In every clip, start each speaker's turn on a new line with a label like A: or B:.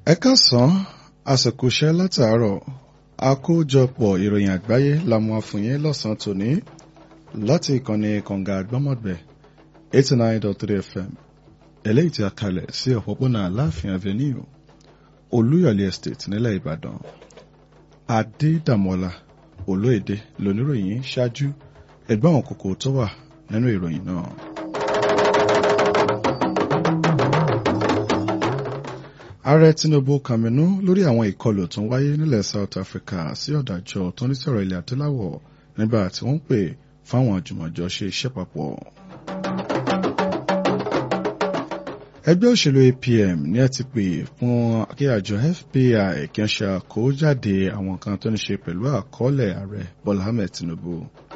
A: ẹ káàsán àsìkò iṣẹ́ látàárọ̀ àkójọpọ̀ ìròyìn àgbáyé la mú àfùyín lọ́sàn-án tòní láti ìkànnì kànga àgbọ́mọ̀gbẹ̀ eighty nine dot three fm eléyìí tí a kalẹ̀ sí òpópónà aláàfin avenue olúyọ̀lé estate nílẹ̀ ìbàdàn adédàmọ́lá olóyèdè lóníròyìn ṣáájú ẹgbẹ́ àwọn kòkó tó wà nínú ìròyìn náà. ààrẹ tinubu kàmínú lórí àwọn ìkọlù tó ń wáyé nílẹ̀ south africa sí ọ̀dàjọ́ tó ní sọ̀rọ̀ ilẹ̀ adúláwọ̀ nígbà tí wọ́n ń pè fáwọn àjùmọ̀jọ ṣe iṣẹ́ papọ̀. ẹgbẹ́ òṣèlú apm ní ẹ ti pè fún kí àjọ fpi kí wọ́n ṣe àkójáde àwọn kan tó ní ṣe pẹ̀lú àkọọ́lẹ̀ ààrẹ bọ́lá ahmed tinubu.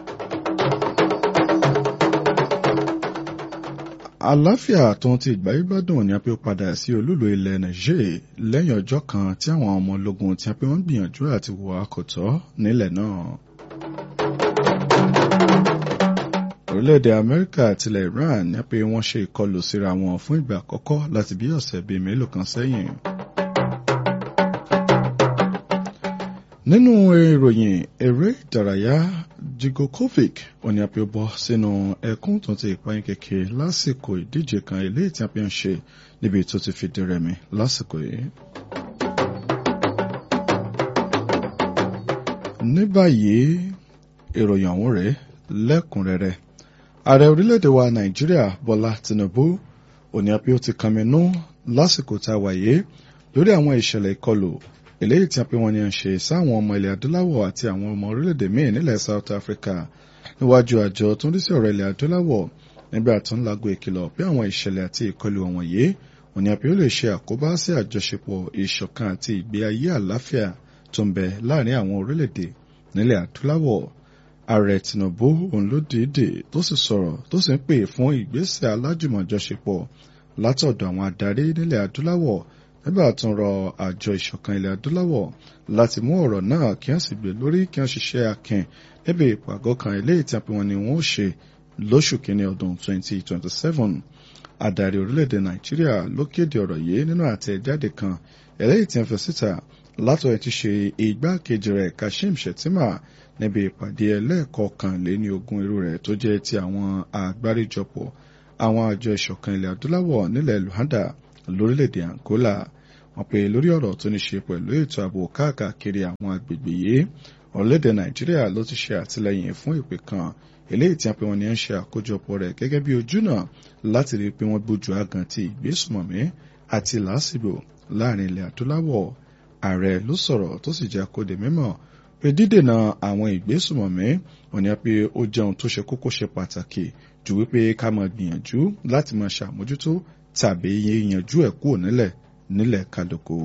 A: àláfíà tó ń ti ìgbáyégbádùn ní a pé ó padà sí olúlo ilẹ̀ niger lẹ́yìn ọjọ́ kan tí àwọn ọmọ ológun tí a pé wọ́n gbìyànjú àti wọ àkọ́tọ́ nílẹ̀ náà. orílẹ̀-èdè amẹ́ríkà àtilẹ̀ iran ní a pé wọ́n ṣe ìkọlù síra wọn fún ìgbà àkọ́kọ́ láti bí ọ̀sẹ̀ bíi mélòó kan sẹ́yìn. nínú ìròyìn eré ìdárayá jigokovic òní àpè bọ́ sínú ẹkún tó ti ìpayín kékeré lásìkò ìdíje kan eléyìí tí a fi ń ṣe níbi tó ti fìdí rẹmi lásìkò yìí. ní báyìí ìròyìn ọ̀hún rèé lẹ́kùnrẹ́rẹ́ ààrẹ orílẹ̀-èdè wa nàìjíríà bọ́lá tinubu òní àpè ó ti kànmínú lásìkò tá a wáyé lórí àwọn ìṣẹ̀lẹ̀ ìkọlù eléyìí tí a pé wọn ni à ń ṣe sáwọn ọmọ ilẹ̀ adúláwọ̀ àti àwọn ọmọ orílẹ̀-èdè míì nílẹ̀ south africa níwájú àjọ tó ń rí sí ọ̀rọ̀ ilẹ̀ adúláwọ̀ nígbà tó ń lago ìkìlọ̀ pé àwọn ìṣẹ̀lẹ̀ àti ìkọlù wọ̀nyí wọn ni a pé ó lè ṣe àkóbá sí àjọṣepọ̀ ìṣọ̀kan àti ìgbé ayé àláfíà tó ń bẹ láàrin àwọn orílẹ̀-èdè nílẹ̀ adúláwọ̀ ààrẹ tinubu òun ló dìídì tó sì sọ̀rọ̀ tó sì ń pè fún ìgbésẹ̀ alájùmọ̀jọṣepọ̀ látọ̀dọ̀ àwọn adarí nílẹ̀ adúláwọ̀ nígbà tó ń rọ àjọ ìṣọ̀kan ilẹ̀ adúláwọ̀ láti mú ọ̀rọ̀ náà kí wọ́n sì gbé lórí kí wọ́n ṣiṣẹ́ akin níbi ìpàgọ́ kan eléyìí tí wọ́n ní wọ́n ó ṣe lóṣù kínní ọdún 2027. Adarí orílẹ̀-èdè Nàìjíríà ló kéde ọ̀rọ̀ yìí nínú àtẹ̀jáde kan eléyìí tí wọ́n fi síta látọ̀ ẹ̀ ti ṣe igbákejì rẹ̀ Kashim Shettima níbi ìpàdé ẹlẹ́ẹ̀kọkànléní ogún irú rẹ̀ tó jẹ́ ti àwọn àgbáríjọpọ̀ àwọn àjọ ìṣọ̀kan ilẹ̀ adúláwọ̀ nílẹ̀ Luanda lórílẹ̀-èdè Angola wọ́n pè lórí ọ̀rọ̀ tó ní ṣe pẹ̀lú ètò ààbò káàkiri àwọn agbègbè yìí orílẹ̀-èdè Nàìjíríà ló ti ṣe àtìlẹ́yìn fún ìpè kan eléyìí tí a pè wọ́n ní ń ṣe àkójọpọ̀ rẹ̀ gẹ́gẹ́ bí ojúnà láti rí i pé wọ́n gbójú agan ti ìgbésùmọ̀mí àti làásìgbò láàrin ilẹ̀ adúláwọ̀ ààrẹ ló sọ̀rọ̀ tó sì jẹ́ àkóde mímọ̀ pé dídènà àwọn ìgbésùmọ̀mí wọ́n ní pé ó jẹun tó ṣe kókó ṣe pàtàkì jù wípé ká máa gbìyànjú láti máa ṣàmójútó tàbí yíyanjú ẹ̀ kúrò nílẹ̀ nílẹ̀ kálukú.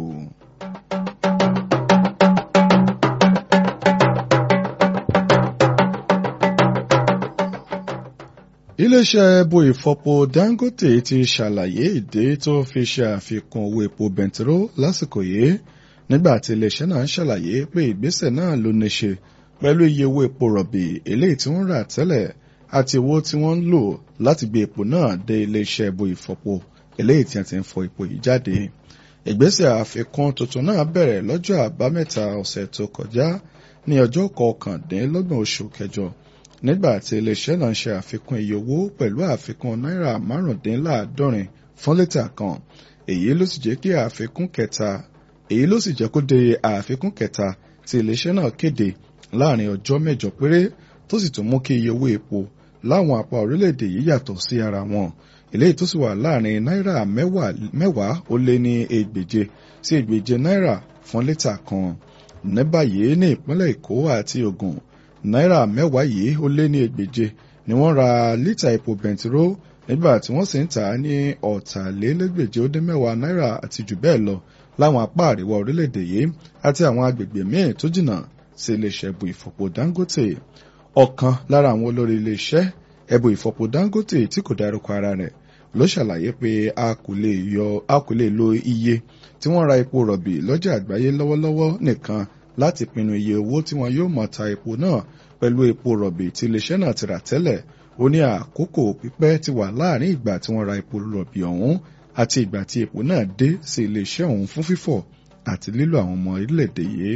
A: iléeṣẹ́ ẹbọ ìfọpo Dangote ti ṣàlàyé ìdí tó fi ṣe àfikún owó epo bẹntiró lásìkò yìí nígbà tí iléeṣẹ́ náà ṣàlàyé pé ìgbésẹ̀ náà ló ní ṣe pẹ̀lú iye owó epo rọ̀bì eléyìí tí wọ́n rà tẹ́lẹ̀ àti owó tí wọ́n ń lò láti gbé epo náà dé iléeṣẹ́ ẹbọ ìfọpo eléyìí tí a ti ń fọ epo yìí jáde ìgbésẹ̀ àfikún tuntun náà bẹ̀rẹ̀ lọ́jọ́ àbámẹ́ta ọ̀sẹ̀ tó kọjá ní ọjọ́ kọkàndínlọ́gbọ̀n oṣù kẹjọ nígbà tí iléeṣẹ́ náà ṣe àfikún iye owó pẹ̀lú àfikún náírà márùndínláàádọ́rin fún lítà kan èyí ló sì jẹ́ kí àfikún kẹta èyí ló sì jẹ́ kó de àfikún kẹta tí iléeṣẹ́ náà kéde láàrin ọjọ́ mẹ́jọ péré tó sì tún mú kí iye owó epo láwọn apá orílẹ̀-èdè yìí yàtọ̀ sí ara wọn eléyìí tó sì wà láàrin náírà mẹ́wàá ó lé ní ẹgbèje sí ẹgbèje náírà fún lítà kan ní báyìí ní ìpínlẹ̀ èkó àti ògùn náírà mẹ́wàá yìí ó lé ní ẹgbèje ni wọ́n ra lítà epo bẹntiró nígbà tí wọ́n sì ń tà á ní ọ̀tàlélẹ́gbèje ó dín mẹ́wàá náírà àti jù bẹ́ẹ̀ lọ láwọn apá àríwá orílẹ̀-èdè yìí àti àwọn agbègbè míì tó jìnnà sí iléeṣẹ́ ẹbù ìfọ̀pọ̀ Dangote ọ̀kan lára àwọn olórí iléeṣẹ́ ẹbù ìfọ̀pọ̀ Dangote tí kò dárúkọ ara rẹ̀ ló ṣàlàyé pé a kò lè yọ a kò lè lo iye tí wọ́n ra epo rọ̀bì lọ́jà àgbáyé lọ́wọ́lọ́wọ́ nìkan láti pinnu iye owó tí wọn yóò mọ̀ ta epo náà pẹ̀lú epo rọ̀bì tí iléeṣẹ́ náà ti rà tẹ́lẹ̀ ó ní àkókò pípẹ́ ti wà láàrin ìgbà tí wọ́n ra epo rọ̀bì ọ̀hún àti ìgbà tí epo náà dé sí iléeṣẹ́ ọ̀hún fún fífọ̀ àti lílo àwọn ọmọ orílẹ̀-èdè yìí.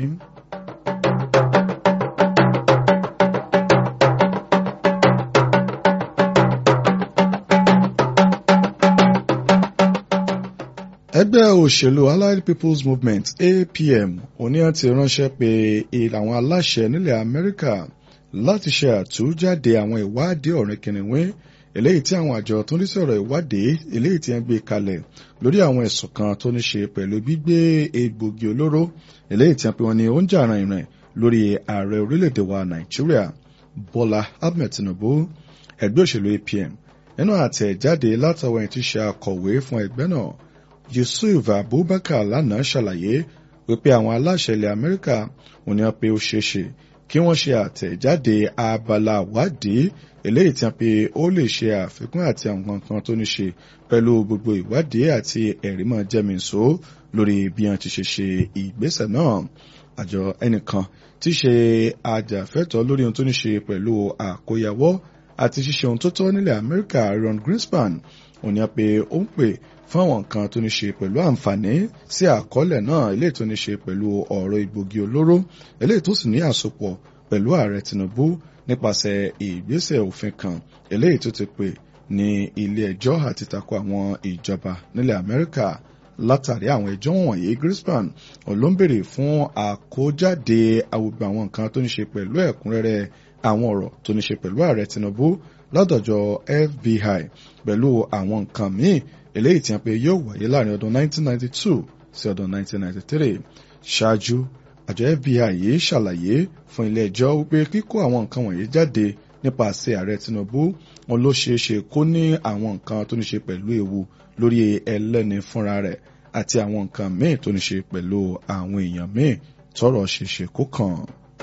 A: ẹgbẹ́ òṣèlú allied people's movement apm oníyàn ti ránṣẹ́ pé àwọn aláṣẹ nílẹ̀ amẹ́ríkà láti ṣe àtújáde àwọn ìwádìí ọ̀rìn kìnìún eléyìí tí àwọn àjọ tó ń rí sọ̀rọ̀ ìwádìí eléyìí tí wọ́n gbé kalẹ̀ lórí àwọn ẹ̀sùn kan tó ní ṣe pẹ̀lú gbígbé egbògi olóró eléyìí tí wọ́n pe wọn ní oúnjẹ àràn ìrìn lórí ààrẹ orílẹ̀-èdè wa nàìjíríà bọ́lá ahmed tinubu ẹgbẹ́ òṣèlú apm nínú àtẹ̀jáde látọwọ́ ẹni tí ṣe akọ̀wé fún ẹgbẹ́ náà yusuf abubakar lánàá ṣàlàyé wípé àwọn aláṣẹ ilẹ̀ amẹ́ríkà ò ní pé ó ṣeé ṣe kí wọ́n ṣe àtẹ̀jáde abala ìwádìí eléyìí tí wọ́n pe ó lè ṣe àfikún àti àwọn nǹkan tó ní ṣe pẹ̀lú gbogbo ìwádìí àti ẹ̀rímọ̀ jẹ́mìíso lórí bí wọ́n ti ṣe ṣe ìgbésẹ̀ náà àjọ ẹnìkan tí ṣe ajàfẹ́tọ̀ọ́ lórí ohun tó ní ṣe pẹ̀lú àkóyawọ́ àti ṣíṣe ohun tó tọ́ nílẹ̀ amẹ́ríkà ron greenspan ò ní pé ó ń pè fún àwọn nǹkan tó ní ṣe pẹ̀lú àǹfààní sí àkọọ́lẹ̀ náà eléyìí tó ní ṣe pẹ̀lú ọ̀rọ̀ ìgbògi olóró eléyìí tó sì ní àsopọ̀ pẹ̀lú ààrẹ tinubu nípasẹ̀ ìgbésẹ̀ òfin kan eléyìí tó ti pè ní ilé ẹjọ́ àti tako àwọn ìjọba nílẹ̀ amẹ́ríkà látàrí àwọn ẹjọ́ wọ̀nyí Greenspan ló ń béèrè fún àkójáde gbogbo àwọn nǹkan tó ní ṣe pẹ̀lú ẹ̀kúnrẹ́rẹ́ àwọn ọ̀rọ̀ tó ní ṣe pẹ̀lú ààrẹ tinubu lọ́dọ̀jọ́ FBI pẹ̀lú àwọn nǹkan míì eléyìí tí wọ́n pe yóò wáyé láàrin ọdún 1992 sí ọdún 1993 ṣáájú àjọ FBI yìí ṣàlàyé fún ilé ẹjọ́ wípé kíkó àwọn nǹkan wọ̀nyí jáde nípasẹ̀ ààrẹ Tinubu wọn ló ṣeé ṣe kó ní àwọn nǹkan tó ní ṣe pẹ̀lú ewu lórí ẹlẹ́ni fúnra rẹ̀ àti àwọn nǹkan míì tó ní ṣe pẹ̀lú àwọn èèyàn míì tọ́rọ̀ ṣeéṣe kó kàn.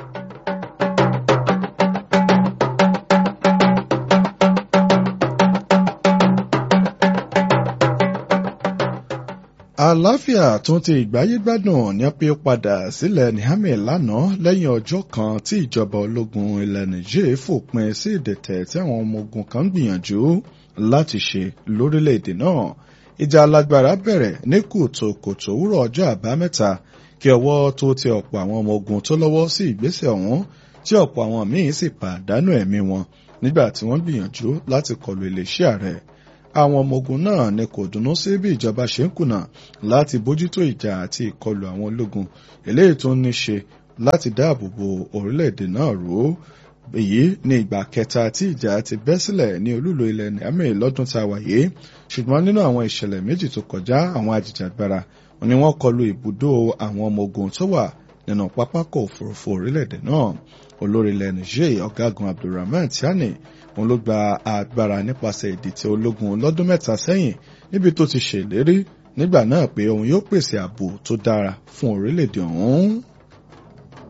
A: àlàáfíà tó ti ìgbáyégbádùn ní pé ó padà sílẹ̀ Niamey lánàá lẹ́yìn ọjọ́ kan tí ìjọba ológun ilẹ̀ Niger fòpin sí ìdẹ̀tẹ̀ tí àwọn ọmọ ogun kan ń gbìyànjú láti ṣe lórílẹ̀‐èdè náà ìjà alágbára bẹ̀rẹ̀ ní kùtùkùtù òwúrọ̀ ọjọ́ àbámẹ́ta kí ọwọ́ tó ti ọ̀pọ̀ àwọn ọmọ ogun tó lọ́wọ́ sí ìgbésẹ̀ ọ̀hún tí ọ̀pọ̀ àwọn míín sì pàdánù ẹ̀mí wọn nígbà tí wọ́n gbìyànjú láti kọlu iléeṣẹ́ ààrẹ àwọn ọmọ ogun náà ni kò dùnnú sí bí ìjọba ṣe ń kùnà láti bójútó ìjà àti ìkọlù àwọn ológun eléyìí tó ní ṣe láti dáàbò bo orílẹ̀-èdè náà ró èyí ní ìgbà kẹta tí ìjà ti bẹ́ sílẹ̀ ní olúlo ilẹ̀ Niamey lọ́dún tá a wà yìí ṣùgbọ́n nínú àwọn ìṣẹ̀lẹ̀ méjì tó kọjá àwọn ajìjàgbara ni wọ́n kọlu ibùdó àwọn ọmọ ogun tó wà nínú pápákọ̀ òfurufú orílẹ̀-èdè náà olórí ilẹ̀ Niger ọ̀gágun Abdulrahman Tiani òun ló gba agbára nípasẹ̀ ìdìtẹ̀ ológun lọ́dún mẹ́ta sẹ́yìn níbi tó ti ṣèlérí nígbà náà pé òun yóò pèsè ààbò tó dára fún orílẹ̀-èdè ọ̀hún.